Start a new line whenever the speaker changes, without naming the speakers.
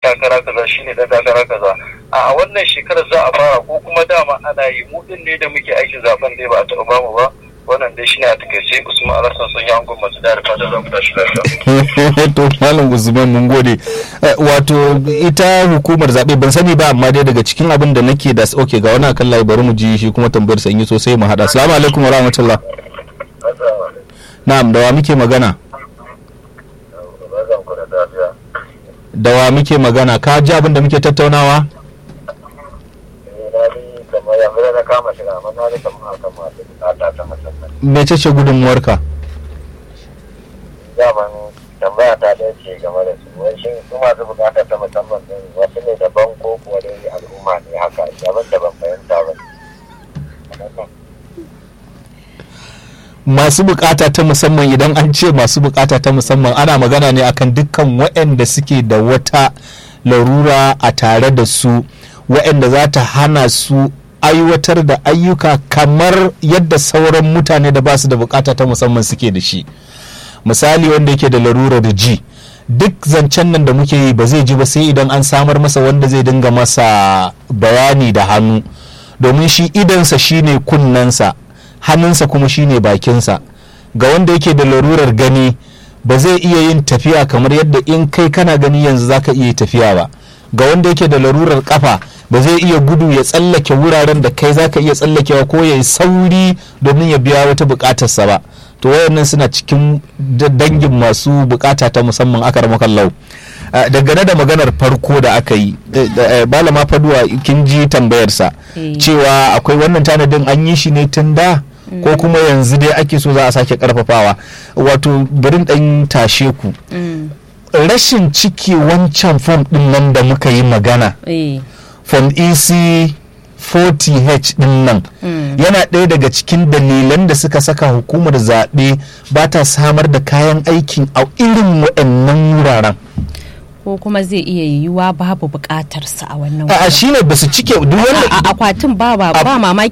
takara kaza shine dan takara kaza a wannan shekarar za a fara ko kuma dama ana yi mu din ne da muke aikin zaben dai ba a taɓa bamu ba wannan dai shine a takaice Usman Alhassan sun yi angon masu da fata za ku tashi lafiya.
to malam Usman mun gode wato ita hukumar zabe ban sani ba amma dai daga cikin abin da nake da okay ga wani akan layi bari mu ji shi kuma tambayar sanyi sosai mu hada assalamu alaikum wa rahmatullah na'am da wa muke magana da wa muke magana ka ji abin da muke tattaunawa mece ce gudunmuwarka
daman tambaya ta ɗaya ce game da su wai shin su masu bukata ta musamman din wasu ne daban ko kuwa dai al'umma ne haka daban da ban fahimta ba
masu bukata ta musamman idan an ce masu bukata ta musamman ana magana ne akan dukkan waɗanda suke da wata larura a tare da su waɗanda za ta hana su aiwatar da ayyuka kamar yadda sauran mutane da ba su da bukata ta musamman suke da shi misali wanda yake da larurar ji duk zancen nan da muke yi ba zai ji ba sai idan an samar masa wanda zai dinga masa bayani da hannu domin shi idansa shine kunnensa hannunsa kuma shine bakinsa ga wanda yake da larurar gani ba zai iya yin tafiya kamar yadda in kai kana gani yanzu zaka iya tafiya ba ga wanda yake da larurar kafa ba zai iya gudu ya tsallake wuraren da kai zaka iya tsallakewa ko ya yi sauri domin ya biya wata bukatarsa ba to wayannan suna cikin dangin masu bukata ta musamman aka ramakallau dangane da maganar farko da aka yi balama faduwa kin ji tambayarsa cewa akwai wannan tanadin an yi shi ne tun da ko kuma yanzu dai ake so za a sake karfafawa wato birin dan tashe ku rashin ciki wancan fom din nan da muka yi magana fom ec 40h din nan yana ɗaya daga cikin dalilan da suka saka hukumar zaɓe ba ta samar da kayan aikin a irin waɗannan wuraren
ko kuma zai iya yiwuwa babu buƙatarsa a wannan
a shine ba su cike duk wanda
akwatin ba ba mamaki